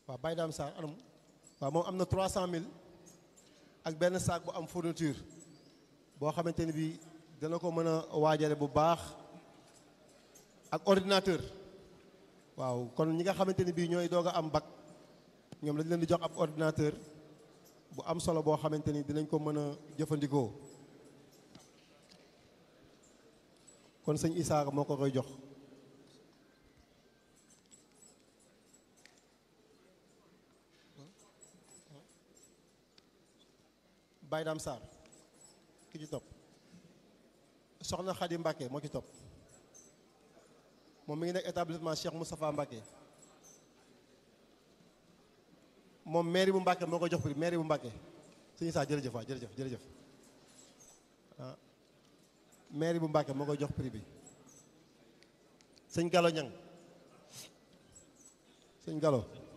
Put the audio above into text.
waaw Baye Dame Sarr anam waaw moom am na 300000 ak benn saak bu am fourniture boo xamante ni bii dana ko mën a waajale bu baax ak ordinateur waaw kon ñi nga xamante ni bii ñooy doog a am bac ñoom dañ leen di jox ab ordinateur bu am solo boo xamante ni dinañ ko mën a jëfandikoo kon sëñ Issa moo ko koy jox Baye Dame Sarr ki ci topp soxna Khady Mbacke moo ci topp moom mi ngi nekk établissement Cheikh Moustapha Mbacke moom mairie bu Mbacke moo ko jox prix mairie bu Mbacke sëñ Issa jërëjëf waay jërëjëf jërëjëf ah mairie bu Mbacke moo koy jox prix bi sëñ Gallo Ñang sëñ Gallo